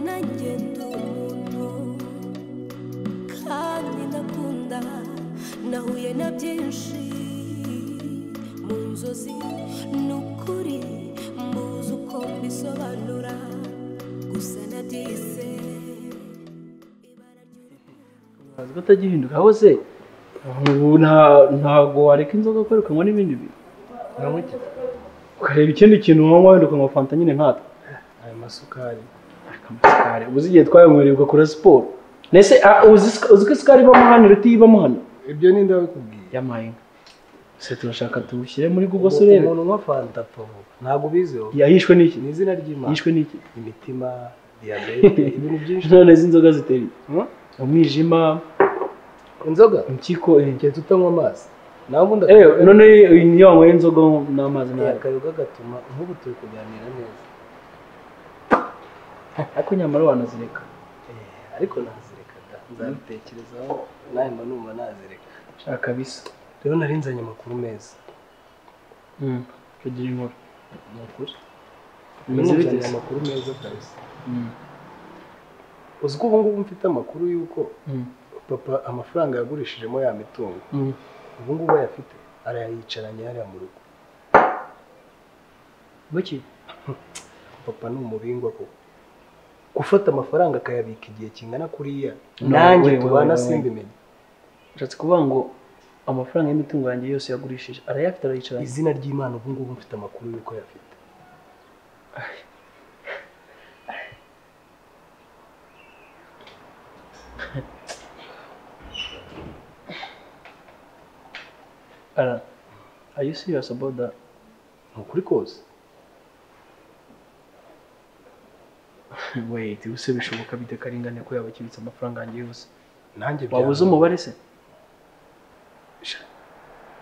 nanjye ndi umuntu kandi ndakunda nahuye na byinshi mu nzozi ni ukuri muzi uko mbisobanura gusa nabyise ibara ry'uruhu azi ko atagihinduka aho se ubu nta- ntabwo wareka inzoga kubera ukanywa n'ibindi bintu Unywa iki? ukareba ikindi kintu wanywa wenda ukanywa fanta nyine nkatwe Aya masukari. ariko amasukari ubuze igihe twayanywereye ugakora siporo nese ah, uzi uzi ko isukari ibamo hano iruta iyo ibamo hano Ibyo ni ndabikubwiye. yamaye inka se turashaka tuwushyire muri google se urebe Umuntu unywa fanta pabu. Ntabwo ubiziho. yahishwe n'iki Ni izina ry'Imana. yishwe n'iki Imitima, diyabete, ibintu byinshi. none izi nzoga ziteye Hmm? umwijima Inzoga? impyiko eh. Njye tutanywa amazi. Nawe ubundi Eh, none iyi niyo wanyweye inzoga n'amazi akayoga- nawe akayoga gatuma nk'ubu turi kuganira neza. ariko nyamara wanazireka Eh, Ariko nazireka da. Nzabitekerezaho nawe mba numva nazireka. shaka bisa Rero nari nzanye amakuru meza. tugira inkuru Ni ukuri. bimeze bite Nzanye amakuru meza kabisa. Uzi ko ubu ngubu mfite amakuru y'uko papa amafaranga yagurishijemo ya mitungo ubu ngubu ayafite arayicaranye hariya mu rugo bake papa ni umubingwa koko gufata amafaranga akayabika igihe kingana kuriya No, nanjye we, we, tubana we, we. simbimenye ushatse kuvuga ngo amafaranga y'imitungo yanjye yose yagurishije arayafite arayicaranye izina ry'imana ubu ngubu mfite amakuru y'uko ayafite ara are you serious about that ni ukuri kose wait ubuse bishoboka bite karengane ko yaba akibitse amafaranga yanjye yose nanjye waba uzi byananiye. umubare se Sha,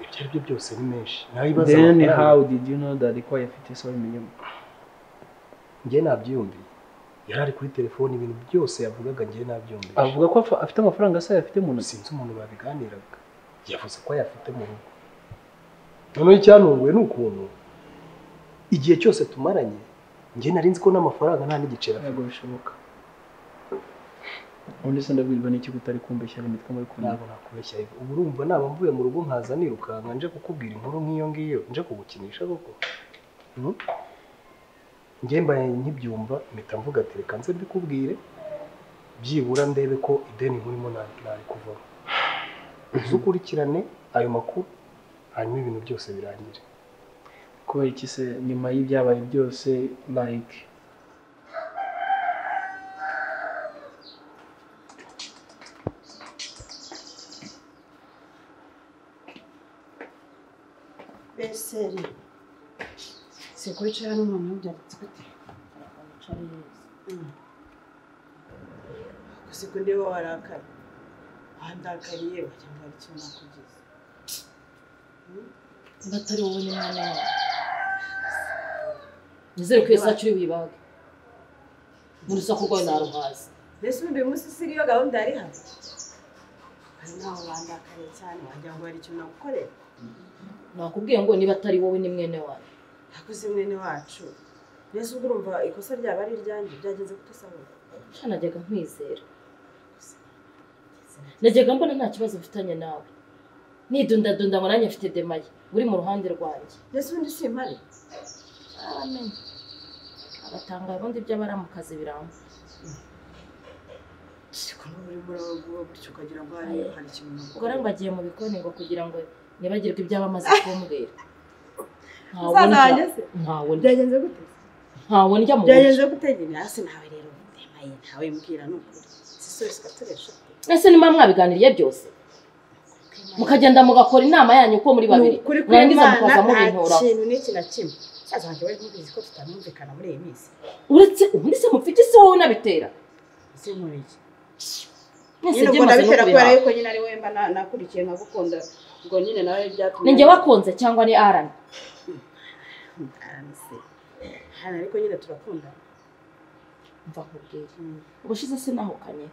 ibyo ari byo byose ni menshi nayibaza then how amafaranga did you know that ko yafite se wabimenyemo njye nabyiyumviye yari ari kuri telefone ibintu byose yavugaga njye nabyiyumviye avuga ko afa- afite amafaranga se yafite mu ntoki sinzi umuntu babiganiraga yavuze ko ayafite mu rugo noneho icyantunguye ni ukuntu igihe cyose tumaranye njye nari nzi ko n'amafaranga nta n'igiceri afite ntabwo bishoboka ubundi se ndabwirwa n'iki utari kumbeshyira imitwe muri kumwe ntabwo nakubeshya ibi ubu urumva naba mvuye mu rugo nkaza nirukanka nje kukubwira inkuru nk'iyo ngiyo nje kugukinisha koko Hmm? njye mbaye nkibyumva mpita mvuga ati reka nze mbikubwire byibura ndebe ko ideni nkurimo na- nari kuvamo uze ukurikirane ayo makuru hanyuma ibintu byose birangire kubera iki se nyuma y'ibyabaye byose like beseri si kwicara n'umuntu byaritse gute wicara neza gusa ko ndeba warakaye wandakariye wagira ngo hari icyo nakugize niba atari wowe ni mwana wawe nizere ko iyo saa cumi wibage mu rusaku rwawe naruhaze mbese ubu uyu munsi isiga iyo gahunda yari hano hari n'aho bandakariye cyane wagira ngo hari icyo nagukorera nakubwiye ngo niba atari wowe ni mwene wawe nakoze mwene wacu mbese ubwo urumva ikosa ryaba ari iryanjye byagenze kutasabura sha najyaga nkwizera najyaga mbona nta kibazo mfitanye nawe nidundadunda ngo nanjye mfite demaye uri mu ruhande rwanjye mbese ubundi si impari baramenye agatanga ubundi by'abaramukazi biramba ariko n'ubu urimo uravuga gutyo ukagira ngo hari hari ikintu ubwo rero nagukorera mbagiye mu bikoni ngo kugira ngo nibagirwe ibyaba amaze kumbwira Ntawe musaza ndya- wanjye se ntawe ndya- byagenze gute ntawe ndya mu buryo byagenze gutegera hasi nawe rero ndemaye ntawe mbwira ni ukuri sisose gatoresha ese niba mwabiganiriye byose mukagenda mugakora inama yanyu uko muri ni babiri ukuri mwarangiza kw'imana mukaza nta mubintura kintu n'iki na kimwe musaza wanjye wari mubizi ko tutamwumvikana muri iyi minsi uretse ubundi se mufite isi wowe unabitera ese nkora iki mwese nyine ubwo byamaze no ndabitera kubera kubiraba yuko nyine ari wemba nakurikiye nkagukunda ubwo nyine nawe byatumye ni njye wakunze cyangwa ni arani Aramutse. hano ariko nyine turakunda mva nkubwira ubushize sinahukanye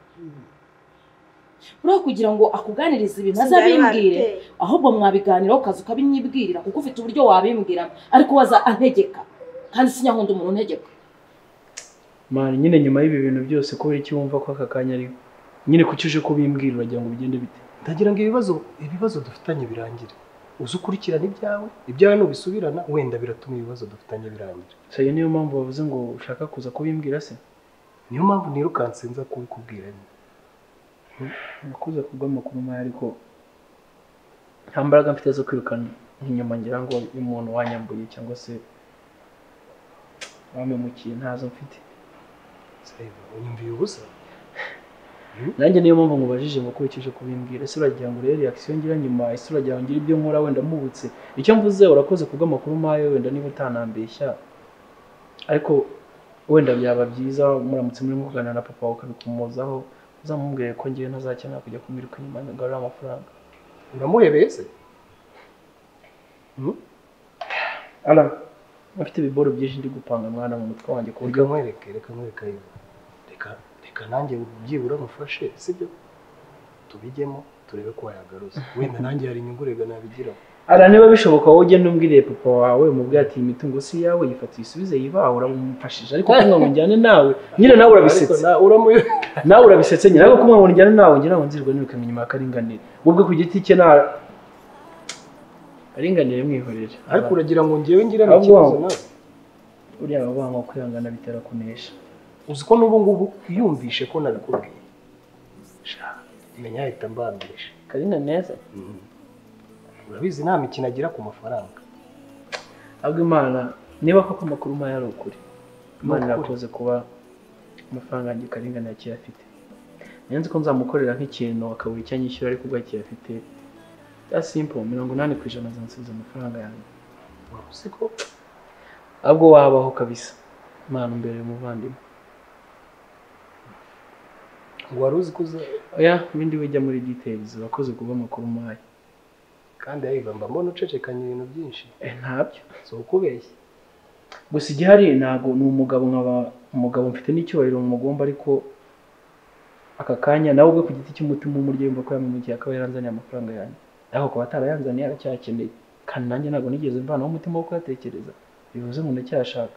uriya kugira ngo akuganirize ibintu azabimbwire ahubwo mwabiganiraho ukaza ukabinyibwirira kuko ufite uburyo wabimbwiramo ariko waza antegeka kandi sinyakunda umuntu untegeka mani nyine nyuma y'ibi bintu byose kubera iki wumva ko aka kanya ariko nyine kuki uje kubimbwira uragira ngo bigende bite ndagira ngo ibibazo ibibazo dufitanye birangire uze ukurikirane ibyawe ibyawe nubisubirana wenda biratuma ibibazo dufitanye birangira so iyo niyo mpamvu bavuze ngo ushaka kuza kubimbwira se niyo mpamvu nirukanse nza kubikubwira nyine nakuze kubw'amakuru mabi ariko nta mbaraga mfite zo kwirukana inyuma ngira ngo uyu muntu wanyambuye cyangwa se wamemukiye ntazo mfite Saiba, unyumviye ubusa nanjye niyo mpamvu mubajije ngo ukurikije kubimbwira ese uragira ngo urebe reaction ngira nyuma ese uragira ngo ngire ibyo nkora wenda mpubutse icyo mvuze urakoze kubw'amakuru mayo wenda niba utanambeshya ariko wenda byaba byiza muramutse murimo kuganira na papa wawe ukabikomozaho uzamubwire ko ngewe ntazakenera kujya kumwiruka inyuma ngo agarure amafaranga uramuhebeye se ara afite ibiboro byinshi ndi gupanga mwana mu mutwe wanjye ku buryo reka nkwereke reka nkwereke ayo reka reka nanjye byibura mufashe sibyo tubijyemo turebe ko wayagaruza wenda nanjye hari inyungu rega nabigiraho ara niba bishoboka wowe ugenda umbwiriye papa wawe umubwire ati iyi mitungo si iyawe yifatiye isubize yibaha uramumfashije ariko kumwe ngo njyane nawe nyine nawe urabisetse Ariko na- uramu- nawe urabisetse nyine ariko kumwe ngo njyane nawe njye ntabwo nzirwa nirukanka inyuma ya karinganire ubwo ku giti cye nta karinganire mwihorere ariko uragira ngo njyewe ngirane Ahubwo ikibazo waba- nawe uriya wabanga kwihangana bitera kunesha uzi ko n'ubu ngubu yumvishe ko nabikubwiye sha menya ahita mbambisha karina neza urabizi nta mikino agira ku mafaranga ahubwo imana niba koko amakuru mayo ari ukuri imana Ni ukuri. irakoze kuba amafaranga yanjye karengane akiyafite nayo nzi ko nzamukorera nk'ikintu akabura icyo anyishyura ariko ubwo akiyafite ya simple mirongo inani ku ijana azansubiza amafaranga yanjye waba uzi ko ahubwo wabaho kabisa imana mbere umuvandimwe wari uzi ko uza- oya ibindi bijya muri details urakoze kuba amakuru mayo kandi ayiva mba mbona ucecekanya ibintu byinshi eh, ntabyo si ukubeshya gusa igihari ntabwo ni umugabo nkaba umugabo mfite n'icyubahiro mugomba ariko aka kanya nawe ubwe ku giti cy'umutima w'umuryo yumva ko yamugiye akaba yaranzaniye amafaranga yanjye ariko kuba atarayanzaniye aracyakeneye kandi nanjye ntabwo nigeze mvanaho umutima wo kuyatekereza bivuze ngo ndacyashaka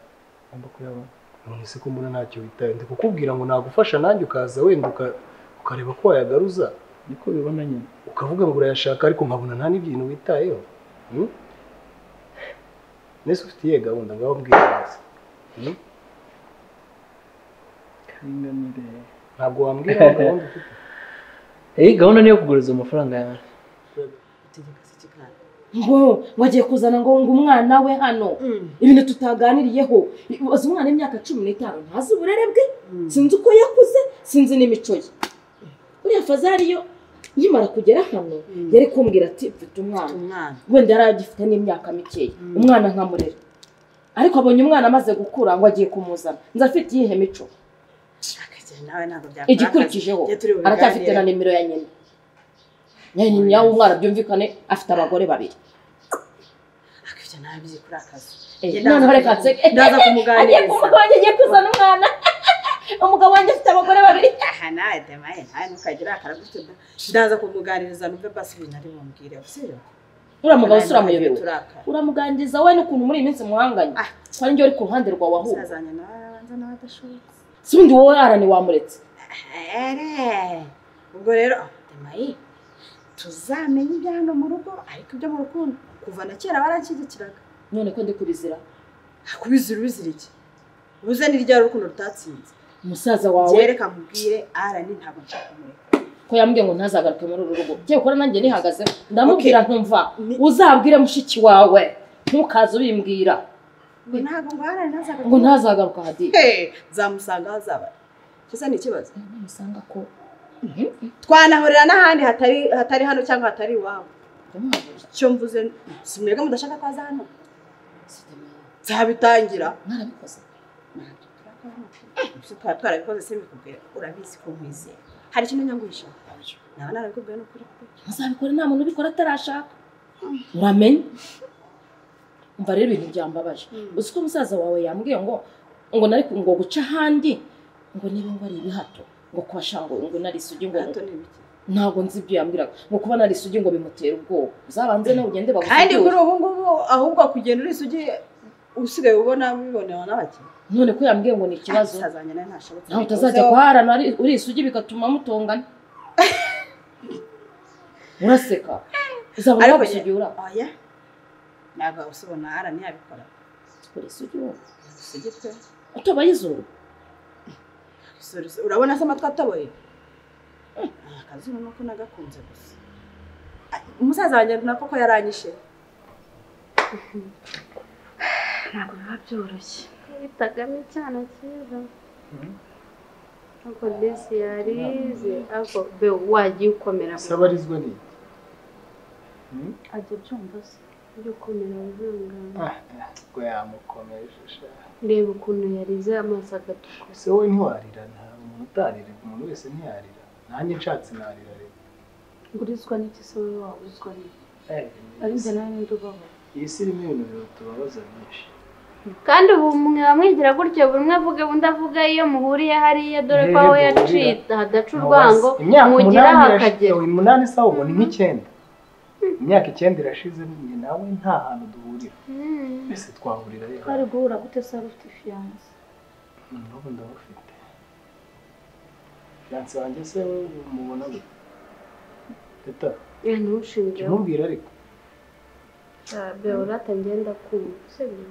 ngomba kuyabona none se ko mbona ntacyo witaye ndi kukubwira ngo nagufasha nanjye ukaza wenda uka- ukareba ko wayagaruza niko bibona nyine ukavuga ngo urayashaka ariko nkabona nta n'ibintu witayeho Hmm? mbese ufite iyihe gahunda ngaho mbwira neza Hmm? karinganire ntabwo wambwira ngo gahunda ufite eh gahunda niyo kuguriza amafaranga yanjye utegeka se kikana ngo wagiye kuzana ngo ngo umwana we hano ibintu tutaganiriyeho uzi umwana w'imyaka cumi n'itanu ntazi uburere bwe sinzi uko yakuze sinzi n'imico ye uriya fazari yo nkimara kugera hano Mm. yari kumbwira ati mfite umwana umwana wenda yari agifite n'imyaka mikeya umwana nkamurera ariko abonye umwana amaze gukura ngo agiye kumuzana nzi afite iyihe mico akagera nawe ntabwo byakora igikurikijeho akazi. Iyo turi bubiganire- aracyafite na nimero ya nyina ya nyina w'umwana byumvikane afite abagore babiri akabyo nawe byikora akazi Eh, Njye noneho ndaza reka kumu- nseke ndaza agiye kumuganiriza kumugabo wanjye agiye kuzana umwana umugabo wanjye afite abagore babiri aha nawe demaye nawe ntukagire akaragutu ndaza kumuganiriza numve basi ibintu ari bumubwireho siyo uriya mugabo se uramuyobewe turakara uramuganiriza we n'ukuntu muri iyi minsi muhanganye Ah. kandi njye uri ku ruhande rwawe ahubwo usazanye nawe arabanza nawe adashobotse si undi wowe arani wamuretse Ere, ubwo rero demaye tuzamenye ibya hano mu rugo ariko ibyo mu rukundo kuva na kera baranshyigikiraga none ko ndi kubizira kubizira ubizira iki ubuze ni ryari urukundo rutatsinze umusaza wawe byereka mubwire arani ntabwo nshaka kumureka ko yambwiye ngo ntazagaruke muri uru rugo byewe ukora nanjye nihagaze ndamubwira ntumva Ni- uzabwire mushiki wawe ntukaze ubimbwira ngo ntabwo ngo arani ntazaga ngo ntazagaruka hadi Eh, nzamusanga aho azaba kisa ni ikibazo namusanga ko twanahurira n'ahandi hatari hatari hano cyangwa hatari iwabo ndamuhaburira icyo mvuze si mwebwe mudashaka ko aza hano sidemeye nzabitangira mwarabikoze Ibyo twaba twarabikoze se bikubwira urabizi ko nkwizeye hari ikintu nyanguhisha naba narabikubwiye ni ukuri pe. muzabikora nta muntu ubikora atarashaka uramenye umva rero ibintu byambabaje Mm. uzi ko umusaza wawe yambwiye ngo ngo nari ku- ngo guca ahandi ngo niba ngo ari ibihato ngo kubasha ngo ngo nari isugi ngo Hato ni ibiki. ntabwo nzi ibyo yambwiraga ngo kuba nari isugi ngo bimutera ubwoba uzabanze nawe ugende kandi kuri bagusigure ubu ngubu ahubwo kugenda urisugi usigaye ubona bibonewe n'abakiriya none ko yambwiye ngo ni ikibazo utazajya nawe ntashoboke nawe utazajya kuharana ari- uri isugi bigatuma mutongana uraseka uzaba Ariko wagusugi ura oya ntabwo usubona arani yabikora uri isugi wowe isugi pe utabaye izuru Sorry, sorry. urabona se amatwi ataboye Ah, akazuba nuko nagakunze gusa Ah, umusaza wanjye nako ko yaranyishe ntabwo biba byoroshye bitagame cyane kera ariko desi yarize ariko be wagiye ukomera sabarizwa ni iki ajya byumva se ujya ukomera wihangane Ah, ubwo yamukomeje sha. reba ukuntu yarize amaso agatukuza ese wowe ntiwarira nta umuntu utarira umuntu wese ntiyarira nanjye nshatse narira rero urizwa n'iki se wowe waburizwa n'iki Eh, ari njye nawe ninde ubaho iyi si irimo ibintu birutubabaza byinshi kandi ubu mwe mwigira gutyo buri umwe avuga undi avuga iyo muhuriye hariya dore ko Yego, aho burira. yaciye hadaca urwango imyaka mugira umunani irashize hakagera umunani se ubona nk'icyenda imyaka icyenda irashize njye nawe nta hantu duhurira Mm. twese twahurira rero twari guhura gute se wari ufite fiyanse n'ubu ndabufite fiyanse wanjye se we umubona gute teta jya ntushingireho umubwira ariko beora atagenda kumva sibyo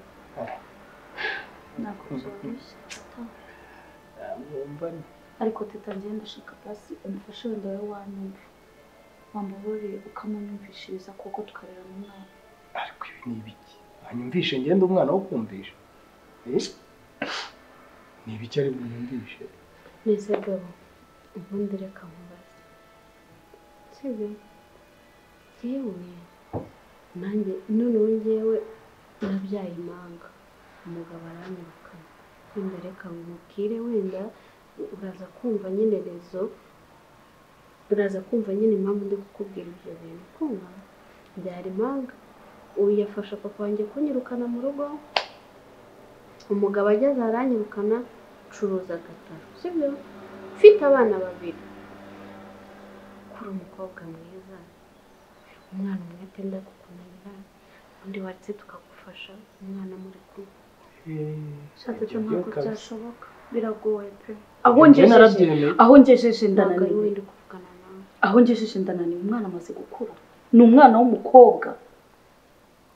ntabwo byoroshye yamwumva ni ariko teta ngenda ashaka pasi umufashe wenda wowe wanyumva wamuburire ukamumyumvishiriza kuko tukarera mu mwana ariko ibi ni ibiki wanyumvishe ngende umwana wo kumvisha Eh? ni ibiki ari bunyumvishe nese gabo ubundi reka mubaze sibyo yewe nanjye noneho ngewe nabyaye impanga umugabo aranyirukana wenda reka nkubwire wenda uraza kumva nyine rezo uraza kumva nyine impamvu ndi kukubwira ibyo bintu kumva byari impanga uyu yafasha papa wanjye kunyirukana mu rugo umugabo ageze aranyirukana curuza agataro sibyo mfite abana babiri kuri umukobwa mwiza umwana umwe atenda kukunanira undi waretse tukagufasha umwana muri kumwe ushatse Ibyo ntabwo kabisa. byashoboka biragoye pe aho Njye ngejeje narabyemeye aho ngejeje ntabwo ari ndananiwe wenda kuvugana nawe aho ngejeje ndananiwe umwana amaze gukura ni umwana w'umukobwa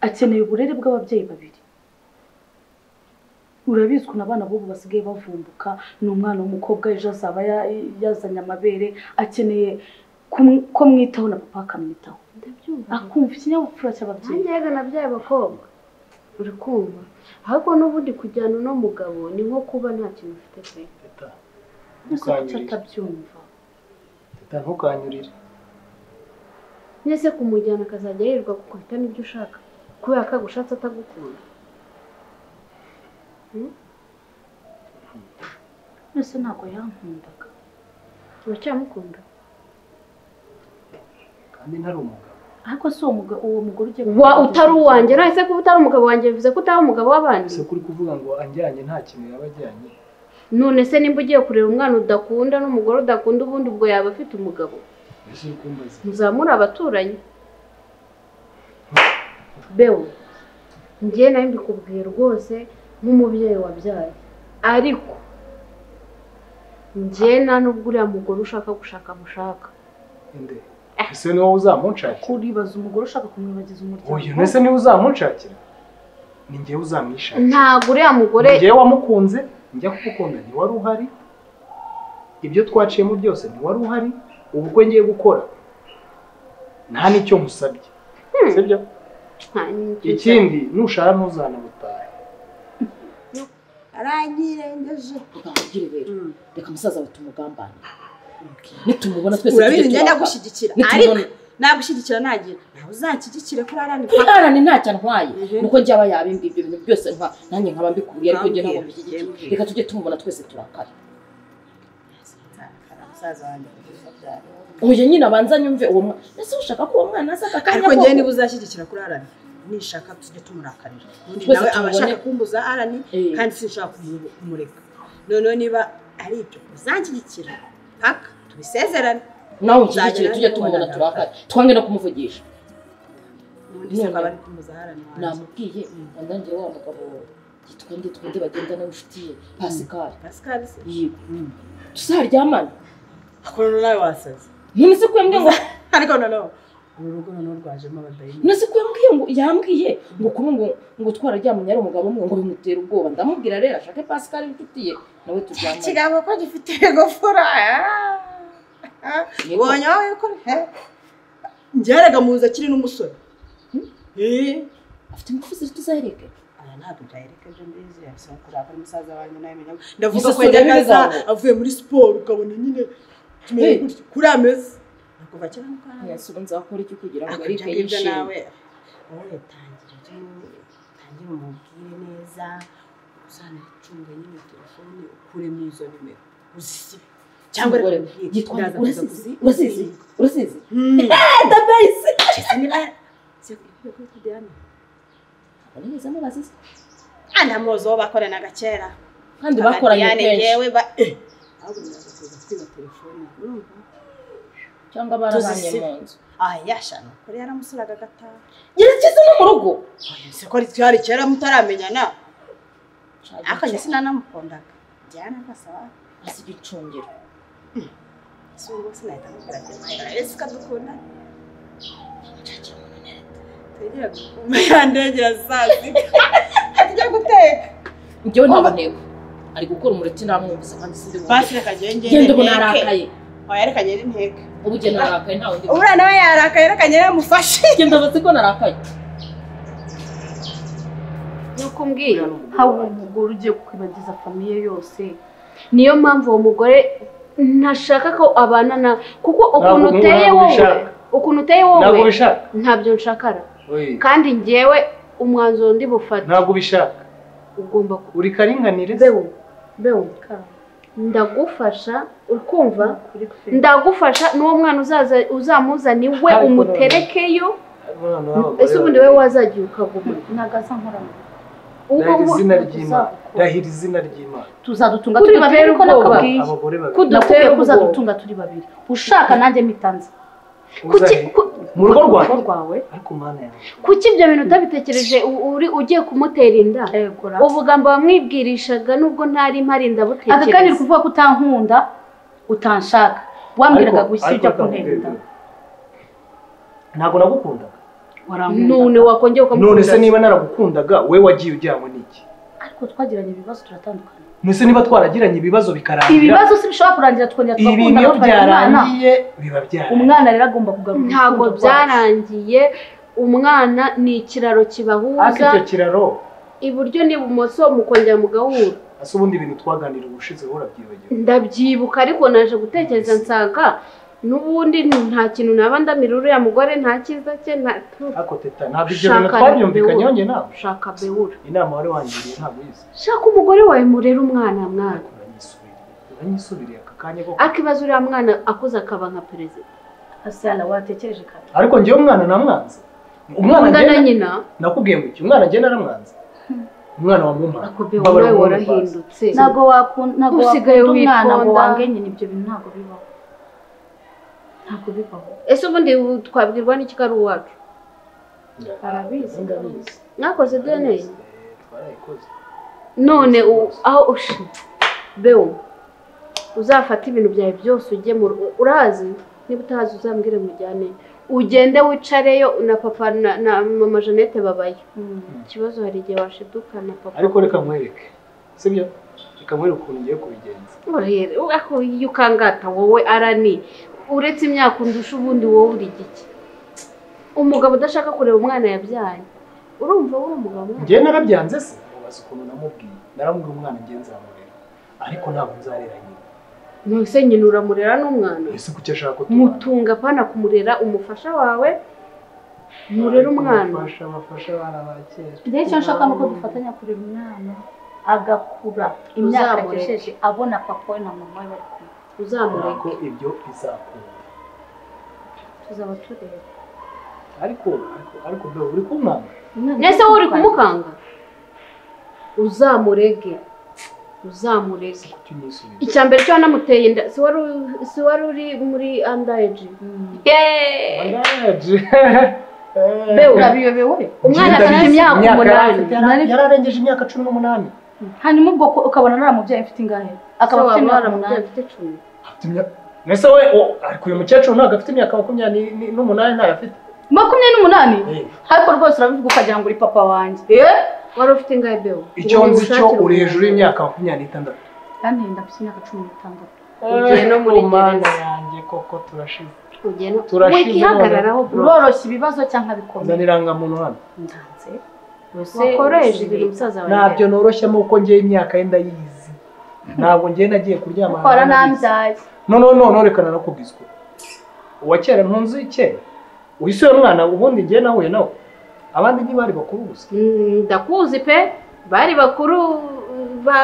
akeneye uburere bw'ababyeyi babiri urabizi ukuntu abana b'ubu basigaye bavumbuka ni umwana w'umukobwa ejo azaba ya- yazanye amabere akeneye kum- ko mwitaho na papa akamwitaho ndabyumva akumva ikinyabupfura cy'ababyeyi nanjye rega nabyaye abakobwa uri kumva ahubwo n'ubundi kujyana uno mugabo ni nko kuba nta kintu ufite pe teta ese kuki ntukanyurire atabyumva teta ntukanyurire mwese kumujyana akazajya yirirwa gukubita n'ibyo ushaka kubera ko agushatse atagukunda ese ntabwo yankundaga uracyamukunda kandi ntari umugabo ariko si uwo mugabo uwo mugore ugiye wa utari uwanjye none se kuba utari umugabo wanjye bivuze ko utari umugabo w'abandi gusa kuri kuvuga ngo anjyanye nta kintu yaba ajyanye none se nimba ugiye kureba umwana udakunda n'umugore udakunda ubundi ubwo yaba afite umugabo mbese uri kumbaza muzamure abaturanyi bewe njye nawe mbikubwiye rwose nk'umubyeyi wabyaye ariko njye nta n'ubwo uriya mugore ushaka gushaka mushaka inde ese ni wowe uzamunshakira kuribaza umugore ushaka kumwibagiza uyu umuryango mbese niwe uzamunshakira ni njyewe uzamwishakira ntabwo uriya mugore ni njyewe wamukunze njya kugukunda ntiwari uhari ibyo twaciyemo byose ntiwari uhari ubukwe ngiye gukora nta n'icyo nkusabye sibyo nta n'icyo ikindi nushara ntuzanabutahe aranyirengeje ntugambire rero Mm. reka umusaza we tumugambanire nitumubona twese urabizi tujye njye turapfa. ndagushyigikira ariko nitumubona nagushyigikira nagira nawe uzanshyigikire kuri arani arane ntacyo antwaye Mhm. nuko njye aba yabimbi ibyo bintu byose ntwa nanjye nkaba mbikuriye ariko njye ntabwo Ntambwira, mbishyigikiye ntambwira. reka tujye tumubona twese turakara musaza wanjye abyara uyu nyine abanza nyumve uwo mwana ese ushaka ko uwo mwana aza aka kanya ariko njyewe niba koko? uzashyigikira kuri arani nishaka tujye tumurakarira undi Twese nawe aba tumubone. ashaka kumbuza arani Eh. kandi sinshaka kumu- kumureka noneho niba ari ibyo uzanshyigikira paka tubisezerane nawe unshyigikire Nzagera tujye niba tumubona ubona turakara twange no kumuvugisha ubundi se None. twaba ari kumbuza arani wanjye namubwiye nanjye wa mugabo twende twende bagendana n'inshuti ye pasikari Pascal se yego tuzaryamana ukuntu nawe wasaze none se ko yambwiye ngo ariko noneho uru rugo noneho rwajemo abadayimoni none se ko yambwiye ngo yambwiye ngo kuri ngo ngo twararyamanye ari umugabo umwe ngo bimutera ubwoba ndamubwira rero ashake pasikari inshuti ye nawe turyamane ikiganza ko gifite igofora Yego. ubonye wowe yuko he njyaraga mu nzu akiri n'umusore Eh, afite ingufu ziri tuzahereke aya ntabwo byaherekeje mbizi yabisaba kuzakora umusaza wanjye nawe menya ndavuga ko Gusa si urebe yajyaga ibizamuka. avuye muri siporo ukabona nyine tumenya Hey. gutya kuri ameza nakuva kera mukana yasuba nzakora iki kugira ngo akajya arike ngibyo yishime nawe wowe tangira rero utangire umubwire neza uzanacunga nyine telefone ukuremo izo nimero uzisibe cyangwa Umugore, yitwa ndaza kuza urasizi kuzi- urasizi urasizi Hmm. dabayisi Chelsea niba se ibyo kuri Diana neza mubazize ah ndamuzi uwo bakoranaga kera kandi bakoranye kenshi yewe ba eh ahubwo ndaza kuza kwiba telefone urumva cyangwa barabanye Tuzisibe. mu nzu ah yashana kuri yaramusuraga gataha yerekeza no mu rugo se ko twari kera mutaramenyana akajya Shaggy, sinanamukundaga Diana agasaba hasi igicungiro si ubu sinahita mubwira ati "Mayra, ese ukadukunda twegera gukuma yandegera saa sita ajya guteka njyewe ntabonewe ari gukora umureti namwumvise kandi sindi bumve basi reka njyewe ngende genda ubu nteke narakaye oya reka ngende nteke ubu njye narakaye nta wundi uburiya nawe yarakaye reka ngende mufashe genda bazi ko narakaye nuko mbwira haba uwo mugore ugiye kukwibagiza famiye yose niyo mpamvu uwo mugore ntashaka ko abana na kuko ukuntu Ntabwo- uteye ntabwo wowe bishaka. ukuntu uteye wowe ntabwo ubishaka ntabyo nshakara kandi njyewe umwanzuro ndi bufate ntabwo ubishaka ugomba ku uri karinganire bewo bewo ndagufasha ukumva ndagufasha n'uwo mwana uzaza uzamuzana iwe Ariko umuterekeyo Abana b'abagore ese ubundi babiri. wowe wazagiye ukaguma ntagaza nkorana Ndahira izina ry'Imana. Ndahira izina ry'Imana. tuzadutunga Kuri turi babiri babiri uko ubwoba. nakubwiye Abagore babiri. nakubwiye ko ubwoba. uzadutunga turi babiri ushaka nanjye mitanze Uzahe- Mu rugo rwawe. rwawe Ariko mana yawe. kuki ibyo bintu utabitekereje u- uri ugiye kumutera inda yegura ubugambo wamwibwirishaga nubwo ntari mpari aka kanya uri ndabutekereza kuvuga ko utankunda utanshaka wambwiraga Ariko- gusa ariko ujya kuntera ndakubwira. inda Ntabwo nagukundaga. warankunda none wakongera None se ukamukunda niba naragukundaga we wagiye ujyanywe n'iki? ariko twagiranye ibibazo turatandukana Mbese niba twaragiranye ibibazo bikarangira ibibazo si bishobora kurangira tukongera ibi tugakundana niyo tukagira umwana byarangiye biba byarangiye. umwana rero agomba kugarura ntabwo urukundo rwacu. byarangiye umwana ni ikiraro Ariko kibahuza icyo kiraro iburyo n'ibumoso mukongera mugahura asa ubundi ibintu twaganiriye ubushize urabyibagiwe. ndabyibuka ariko naje gutekereza nsanga n'ubundi nta kintu naba ndamira uriya mugore nta cyiza cye nta Ariko teta ntabwo ibyo bintu Shaka twabyumvikanyeho njye nawe. shaka bewura Inama wari wangiriye ntabwo uyizi. shaka umugore wawe murera umwana mwana Uranyisubiriye. Uranyisubiriye aka kanya koko. akibaza uriya mwana akuze akaba nka perezida Asana watekereje kare Ariko njyewe umwana namwanze. Umwana Umwana njyewe- na nyina nakubwiye ngo iki umwana agenda aramwanza umwana wa mumara akubye wowe warahindutse ntabwo wakunda ntabwo Usigaye wakunda umwana ngo witonda. wangenye ibyo bintu ntabwo bibaho ntabwo bibaho ese ubundi ubu twabwirwa n'iki ko ari uwacu arabizi ndabizi mwakoze dna twarayikoze none u- aho ushi bewo uzafate ibintu byawe byose ujye mu rugo urazi niba utahazi uzambwire mujyane ugende wicareyo na papa na, na mama jeannette babayo ikibazo hari igihe washiduka na papa ariko reka nkwereke sibyo reka nkwereke ukuntu ugiye kubigenza Urahera, aho iyo ukangata wowe arani uretse imyaka undusha ubundi wowe uri giki umugabo udashaka kureba umwana yabyaye urumva wowe umugabo njyewe narabyanze se ubaza ukuntu namubwiye naramubwiye umwana ngenzi yamurera ariko ntabwo nzarera nyina ntuse nyina uramurera n'umwana ese kuki ashaka ko tubana? mutunga pana kumurera umufasha wawe murere umwana Bafasha, bafasha abana ba kera rero icyo nshaka ni uko dufatanya kurera umwana agakura imyaka Uzamureke. agejeje abona papa we na mama we bari kumwe ariko uzamureke ibyo bizakunda tuzaba tureba ariko ariko ariko bro, uri kumwana nese wowe uri kumukanga uzamurege uzamurege kuki unyisubira icya mbere cyo wanamuteye inda si wari u- si wari uri muri andayeji yeee Andaje. Bewe urabiyobewe umwana afite imyaka umunani yararengeje imyaka cumi n'umunani hanyuma ubwo ko- ukabona naramubyaye mfite ingahe akaba akaba afite imyaka afite umunani afite icumi afite imyaka mbese we o- ariko uyu mukecuru ntabwo afite imyaka makumyabiri ni- ni- n'umunani ntayo afite makumyabiri n'umunani Eh. ariko rwose urabivuga ukagira ngo uri papa wanjye wari ufite ingahe bewe icyo nzi cyo uri hejuru y'imyaka makumyabiri n'itandatu kandi yenda afite imyaka cumi n'itandatu Ugiye no muri Eh, Mana gereza. yanjye koko turashize ugenda Turashize wikihagararaho bro uroroshye ibibazo cyangwa bikomeye uzana irangamuntu hano ndanze wakoresha ibintu musaza wawe ntabyo noroshya ni uko ngewe imyaka ye ndayizi ntabwo ngewe nagiye kuryama ukora ahantu ntabizi. nambyaye no no no norekana no kubwizwa uwa kera ntunzi kera wise uyu mwana ubundi ngewe nahuye nawe abandi ntibari bakuru gusa Mm, ndakuzi pe bari bakuru ba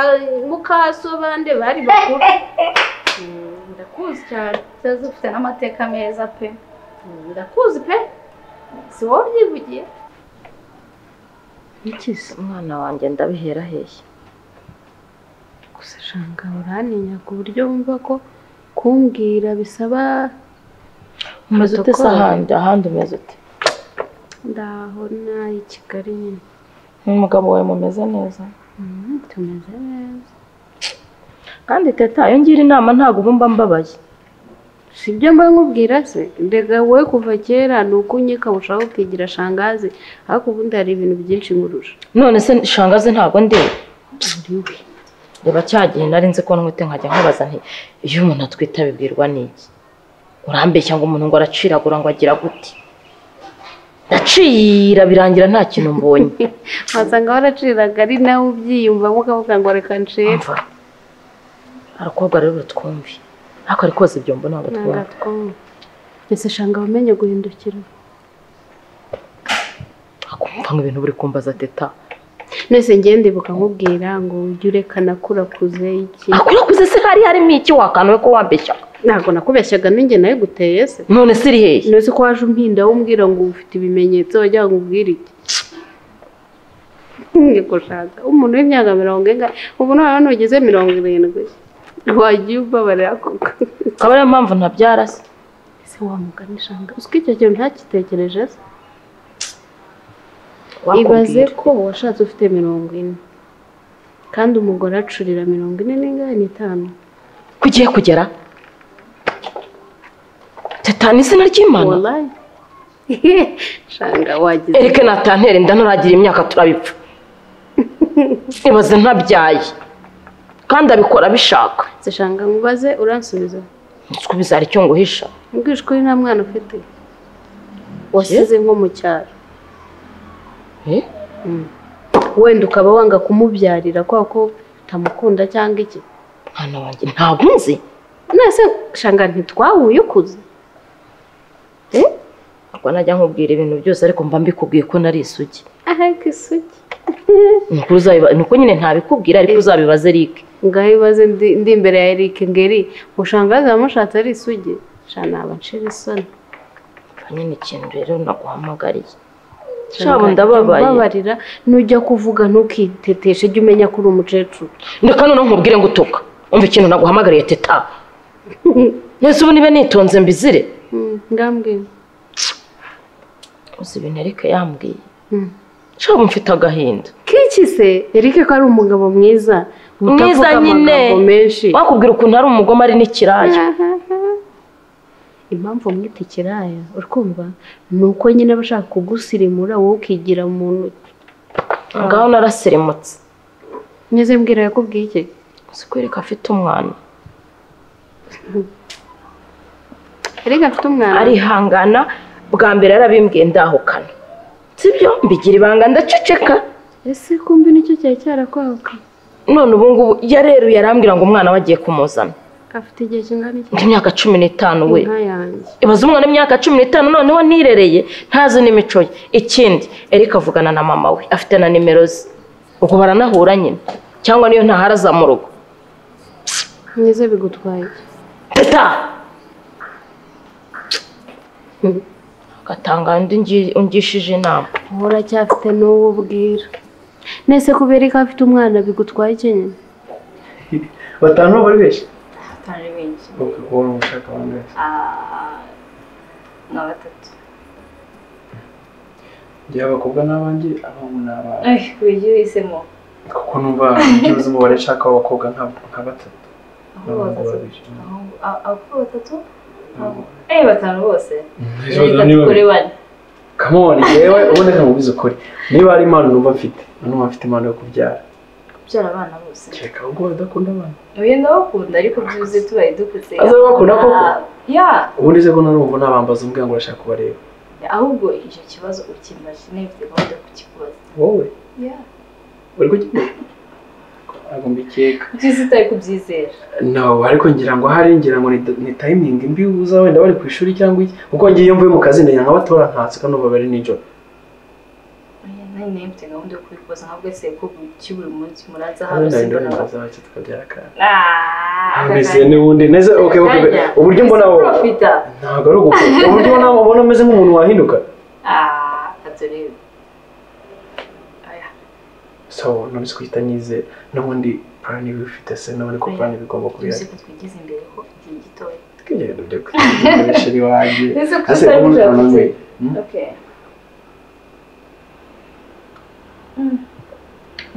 mukaso bande bari bakuru Mm, ndakuzi cyane tuzi ufite n'amateka meza pe Mm, ndakuzi pe si wowe ubyivugiye Ikizi umwana wanjye ndabihera hehe gusa shanga uraninya ku buryo wumva ko kumbwira bisaba umeze ute se protocole. ahandi ahandi umeze ute ndaho i kigali nyine n'umugabo wawe mumeze neza Mm, tumeze neza kandi teta iyo ngira inama ntabwo uba mba mbabaye sibyo mba nkubwira se rega wowe kuva kera ni uko unyika ushaka ukigira shangazi ariko ubundi hari ibintu byinshi nkurusha none se shangazi ntabwo ndeba reba cya gihe nari nzi ko nwite nkajya nkubaza nti iyo umuntu atwite abibwirwa n'iki urambeshya ngo umuntu ngo araciragura ngo agira gute ndacira birangira nta kintu mbonye wasanga waraciraga ari nawe ubyiyumvamo ukavuga ngo reka ncere Umva, abakobwa rero batwumve ariko ari koze ibyo mbona ntabwo twumva ntabwo twumva ese shanga wamenye guhindukira akumva nk'ibintu buri kumbaza teta nese ngende ndibuka nkubwira ngo ujye urekana kuze iki akurakuze se hari harimo iki wakanawe ko wambeshya ntabwo nakubeshyaga n'inge nawe guteye se none se iri hehe nese ko waje umpinda umbwira ngo ufite ibimenyetso wajya ngo umbwire iki Nge ko shaka umuntu w'imyaka mirongo ingahe ubu noneho nugeze mirongo irindwi wagiye ubabarira koko akaba ariyo mpamvu ntabyara se ese wamuganishanga uziko icyo kintu ntakitekereje se ibaze wakubwira ko washatse ufite mirongo ine kandi umugore acurira mirongo ine n'ingahe n'itanu ko ugiye kugera teta ni izina ry'imana wallahi shanga wagize erike natantere inda ntaragira imyaka turabipfa ibaze ntabyaye kandi abikora abishaka zishanga nkubaze uransubiza nzi ko bizara icyo nguhisha mbwije ko nta mwana ufite wasize nko mu cyaro Eh? Mm. wenda ukaba wanga kumubyarira kubera ko utamukunda cyangwa iki mwana wanjye ntabwo nzi nese shanga ntitwahuye ukuze ntabwo najya nkubwira ibintu byose ariko mba mbikubwiye ko nari isugi aheka isugi ni uko uzabiba- ni uko nyine ntabikubwira ariko uzabibaze erike ngaho ibibazo ndi ndi imbere ya Eric ngeri mushanga zamushatse ari isugi shana naba ncira isoni Urumva nyine ikintu rero naguhamagariye shabo ndababaye Mbabarira, nujya kuvuga ntukiteteshe jya umenya ko uri umukecuru reka noneho nkubwire ngo utuka umva ikintu naguhamagariye teta nese ubu niba nitonze mbizire Mm, ngambwira uzi ibintu erike yambwiye Mm. shabo mfite agahinda kiki se Eric ko ari umugabo mwiza mwiza utavuga nyine amagambo menshi wakubwira ukuntu ari umugome ari n'ikiraya impamvu mwita ikiraya urikumva ni uko nyine aba ashaka kugusirimura wowe ukigira umuntu ngaho narasirimutse nyeze mbwira yakubwiye iki uzi ko erike afite umwana Eric afite umwana arihangana bwa mbere yarabimbwiye ndahukana sibyo mbigira ibanga ndaceceka ese kumbi nicyo cyari cyarakwaka none ubu ngubu yareruye arambwira ngo umwana we agiye kumuzana afite igihe kingana iki Ndi imyaka cumi n'itanu we inka yanjye ibaze umwana w'imyaka cumi n'itanu noneho nirereye ntazi n'imico ye ikindi erike avugana na mama we afite na nimero ze ubwo baranahura nyine cyangwa niyo ntahari aza mu rugo mwiza bigutwaye iki teta agatanga undi ngi- ungishije inama uracyafite n'uwo ubwira nese kubera ko afite umwana bigutwaye iki nyine batanu bari benshi atari benshi wowe ushaka abantu benshi ni batatu njye abakobwa n'abanjye abahungu n'abanjye Ay, wigira uhisemo kuko numva byuze umubare nshaka w'abakobwa nka- nka batatu n'abahungu babiri Ab- abakobwa batatu eh batanu bose Ejo batanu ni kuri babiri. bane come on yewe ubundi ntabwo ubizi ukuri niba hari impano numva mfite numva mfite impano yo kubyara kubyara abana bose kereka ahubwo badakunda abana oya ndabakunda ariko byuzuye tubaye dukuze Aza bakunda koko? Ah, ya ubundi se ko narumva nabambaza umbwira ngo urashaka kubareba ahubwo icyo kibazo ukimbaje nifite gahunda yo kukikubaza wowe ya uri kugikora ntabwo mbikeka byiza utari kubyizera no ariko ngira ngo ahari ngira ngo ni, ni timing mbi uza wenda bari ku ishuri cyangwa iki kuko ngiye iyo mvuye mu kazi ndagira nka batora ntatse kandi uba bari nijoro oya nanjye nari mfite gahunda yo kubikubaza nka bwese ko buki buri munsi muraza hano ndabona simbona ndabaza bake tukabyara kandi Ah, mbese n'ubundi neza okay, okay, okay. Kanya. uburyo mbona Ese wowe urofita? ntabwo ari ugukurura uburyo mbona ubona umeze nk'umuntu wahinduka Ah, katurebe Aya. so none twita nyizera n'ubundi plan iba ifite se n'ubundi ko plan bigomba kubera Tuzi ko twigeze imbere ho igihe gitoya twigenda byo kukoresha iwanjye Ese kuko ase utari ubundi ujabutse? nanone okay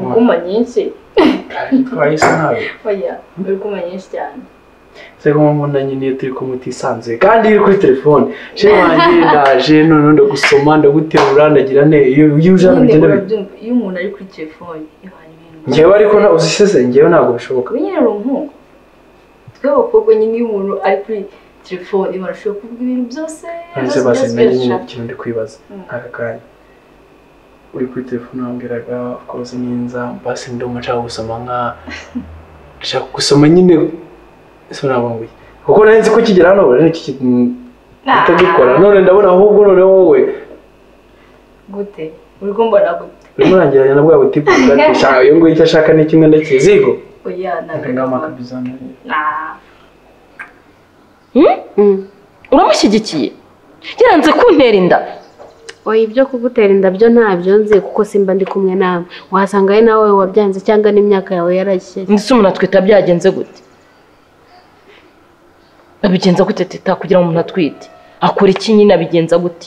inguma nyinshi twahise nawe oya inguma nyinshi cyane se ko mbona nyine iyo turi kumwe utisanzuye kandi iri kuri telefone shehe wanjye ndaje noneho ndagusoma ndaguterura ndagira ne iyo iyo uje hano Nyine bigenda bi- urabyumva iyo umuntu ari kuri telefone ihana ibintu ngewe ariko nta- uzi se se ngewe ntabwo bishoboka nyine ari umuhungu twe abakobwa nyine iyo umuntu ari kuri telefone barashobora kuvuga ibintu byose none se byose basi byose nanjye nyine birashaka. ikintu ndi kwibaza Mm. aka kanya uri kuri telefone wambwiraga kose ninza basi ndumva nshaka gusoma nka nshaka gusoma nyine ese nabunguye kuko nari nzi ko ukigera hano rero iki kintu utagikora none ndabona ahubwo noneho wowe gute uri kumbona gute urimo urangiranye na bwa butipu bwati shaka iyo nguyu icyo ashaka ni kimwe ndakizigo oya ntabwo Ah, uramushyigikiye yaranze kuntera inda oya ibyo kugutera inda byo ntabyo nzi kuko simba ndi kumwe nawe wasanga ari nawe wabyanze cyangwa n'imyaka yawe yarashye ndetse umuntu atwita byagenze gute abigenza gute teta kugira ngo umuntu atwite akora iki nyine abigenza gute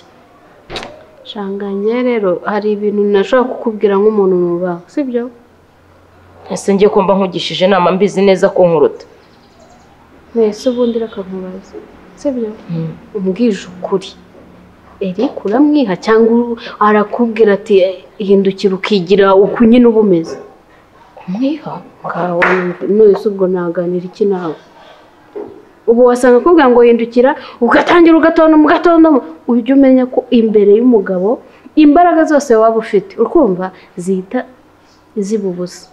shanganye rero hari ibintu nashobora kukubwira nk'umuntu nubaha sibyo ese ngiye ko mba nkugishije inama mbizi neza ko nkuruta mwese ubundi reka nkubaze sibyo umbwije ukuri eric uramwiha cyangwa uru- arakubwira ati "Eh, hindukira ukigira uku nyine uba umeze kumwiha kawa none ubwo naganira iki nawe ubu wasanga akubwira ngo hindukira ugatangira ugatondoma ugatondoma ujye umenya ko imbere y'umugabo imbaraga zose waba ufite urumva zihita ziba ubusa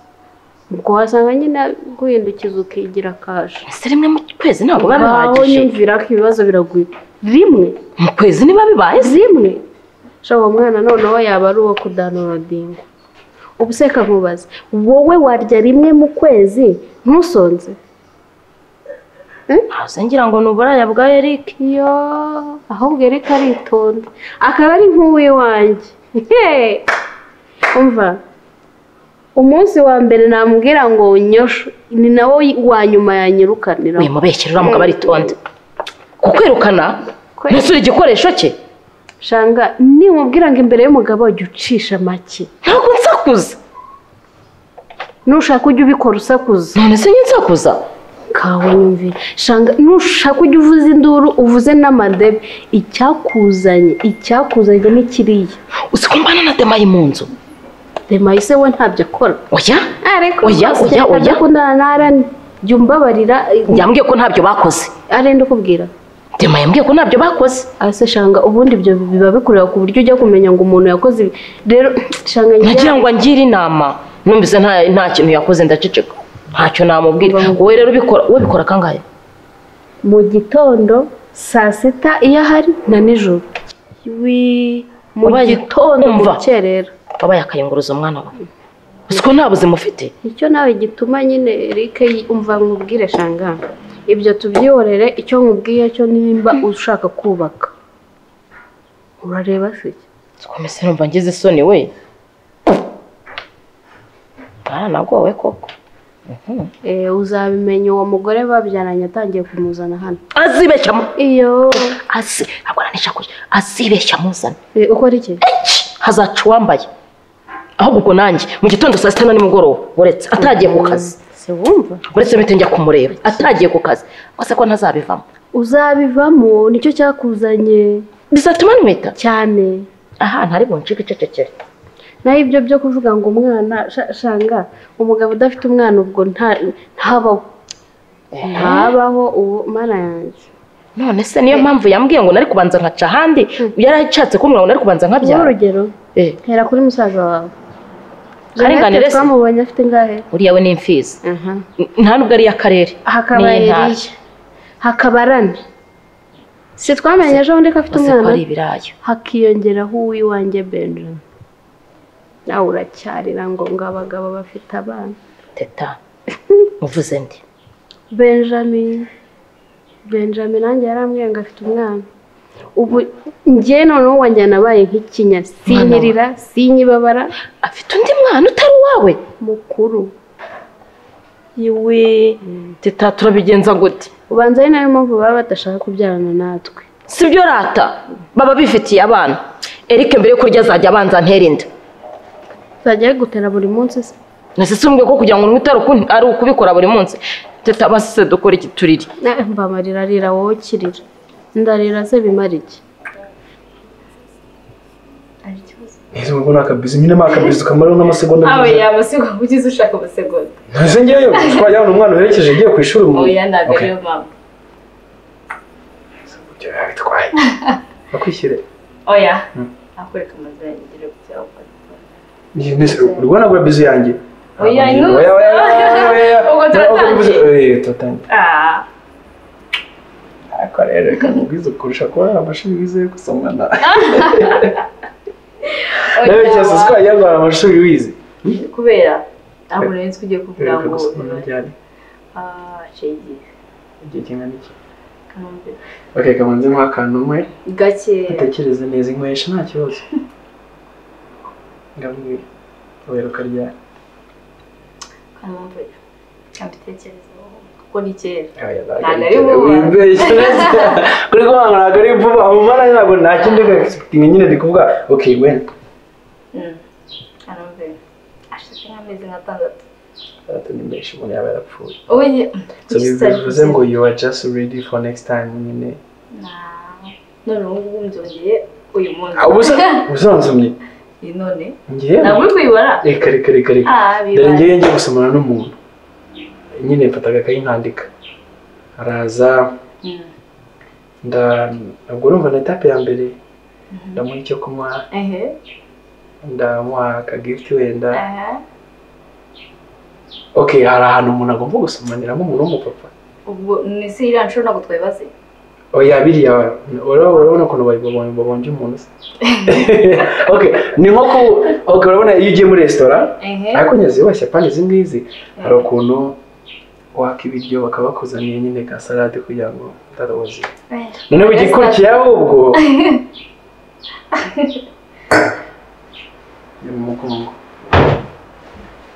ubwo wasanga nyine guhindukiza ukigira kaje ese rimwe mu kwezi ntabwo biba aho bihagije nyumvira ko ibibazo biraguye rimwe mu kwezi niba bibaye se zimwe shaho uwo mwana noneho yaba ari uwo kudanodinga ubu se kamubaza wowe warya rimwe mu kwezi ntusonze hasi ngira ngo ni uburaya bwa eric yo ahubwo Eric aritonda akaba ari nk'uwe wanjye umva umunsi wa mbere namubwira ngo nyosho ni nawo wa nyuma yanyirukanira uyu mubeshyira uramuga baritonde kukwirukana mbese uri igikoresho cye shanga nimubwira ngo imbere y'umugabo jya ucisha make ntabwo nsakuza nushaka ujya ubikora usakuza none se njye nsakuza kawunyumvira shanga nushaka ujya uvuza induru uvuze n'amadebe icyakuzanye icyakuzanye ni kiriya uzi ko mbana na demayi mu nzu demayi se we ntabyo akora oya ariko Oya, oya, oya. adakundana na arani jya umbabarira yambwiye ko ntabyo bakoze arenda ukubwira demayi yambwiye ko ntabyo bakoze ase shanga ubundi ibyo biba bikureba ku buryo ujya kumenya ngo umuntu yakoze ibi rero shanga njye- nagira ngo angire inama numvise nta nta kintu yakoze ndaceceka ntacyo namubwira wowe rero ubikora wowe bikora kangahe mu gitondo saa sita iyo ahari na nijoro wi mu Wabaye- gitondo mu Umva. rukerera wabaye akayunguruza umwana wawe uzi ko nta buzima ufite icyo nawe gituma nyine Eric umva nkubwire shanga ibyo tubyihorere icyo nkubwiye cyo nimba ushaka kubaka urareba se komese numva ngize isoni we baranagowe koko Eh, uzabimenya uwo mugore babyaranye atangiye kumuzana hano azibeshya mu- iyo azi ntabwo aranisha kure azibeshya amuzana Eh, ukora iki Eci! hazaca uwambaye ahubwo ubwo nanjye mu gitondo saa sita na nimugoroba uretse atagiye ku kazi se wumva uretse mpite njya kumureba atagiye ku kazi gusa ko ntazabivamo uzabivamo nicyo cyakuzanye bizatuma nkwita cyane aha ntari buncike icecekere naho ibyo byo kuvuga ngo umwana sha- shanga umugabo udafite umwana ubwo nta- ntabaho ntabaho ubu mana yanjye none se niyo mpamvu yambwiye ngo nari kubanza nkaca ahandi yari ashatse kumbwira ngo nari kubanza Nguhe nkabyara urugero Eh. hera kuri musaza wawe Karinganire jeannette se. twamubonye afite ingahe uriya we ni imfizi N- nta nubwo ari iy'akarere hakaba Ni intara. eriya hakaba rani si twamenye ejo bundi ko afite Bose ko ari umwana ibirayi hakiyongeraho uw'iwanjye benjamin nawe uracyarira ngo ngo abagabo bafite abana teta uvuze ndi benjamin benjamin nanjye yarambwiye ngo afite umwana ubu njye noneho wanjye nabaye nk'ikinya sinyirira sinyibabara afite undi mwana utari uwawe mukuru iwe teta turabigenza gute ubanza ari nayo mpamvu baba badashaka kubyarana natwe si byo rata baba bifitiye abana erike mbere yo kurya azajya abanza antera inda uzajya ayigutera buri munsi se nasisumbwe ko kugira ngo unywe utari uku- ari ukubikora buri munsi teta basise dukora iki turiri Eh, mbamarira rira wowe kirira ndarira se bimara iki ese ubwo ni akabizi nyine ni akabizi kamaraho n'amasegonda awe gusa. yaba se ugize ushaka amasegonda ntase ngewe twajyana umwana werekeje agiye ku ishuri ubu oya ntabwo ariyo mpamvu bitwaye bakwishyire oya nakwereka amazu yanjye ugira gutya ukora njye nese uri kubona agura bizi yanjye oya intuza Oya, oya, oya, oya. ubwo turatangiye Eh, turatangiye Ah, ariko rero reka nkubwize kurusha kuba amashuri wize gusa mwana oya, rero cyose wa- twajya guhara amashuri wize kubera ntabwo nari nzi ko ugiye kuvuga reka ngo gusa umuntu ujyane ah shenge igihe kingana iki kambe okay kamanze nk'akantu umwe gakeya atekereze neza inkwesha nta kibazo ngambwira oya rukaryana kambe kabitekerezaho kuko ni kera Nta na rimwe kuri kuvuga ngo ntabwo ari vuba umwana ntabwo nta kindi egisekitingi nyine ndi kuvuga ok wenda kambe ashize nk'amezi nk'atandatu atandatu ni menshi umuntu yaba yarapfuye ubu njye so bivuze ngo you are just ready for next time nyine none ubu ngubu nzongeye uyu munsi Ah, ubusa ubusanzumye Iyi none ngiye ntabwo uri kuyibara reka reka reka reka Ah, bibaye. dore ngiye ngiye gusomana n'umuntu nyine mfata agakayi nkandika araza Mm. nda ubwo urumva na etape ya mbere ndamuha icyo kunywa ehe ndamuha akagifiti wenda aha ok hari ahantu umuntu agomba gusomaniramo umuntu w'umupapa ubwo ni se iriya nshuro ntabwo twayibaze oya biriya urabona urabona ukuntu babonye babonje umuntu se ok ni nko ku ok urabona iyo ugiye muri resitora ehe ariko nyazi wese apana izi ngizi hari ukuntu waka ibiryo bakabakuzaniye nyine ka salade kugira ngo utarozi Eh. noneho igikurikiye ahubwo ni mu mugongo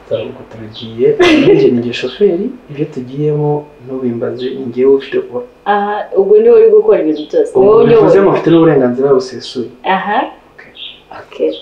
ntabwo turagiye ninjye ni njye shoferi ibyo tugiyemo ntubimbaze ni njyewe ufite kuba aha ubwo ni wowe uri gukora ibintu byose ni wowe ubu bivuze ngo uyoboye mufite n'uburenganzira busesuye aha okay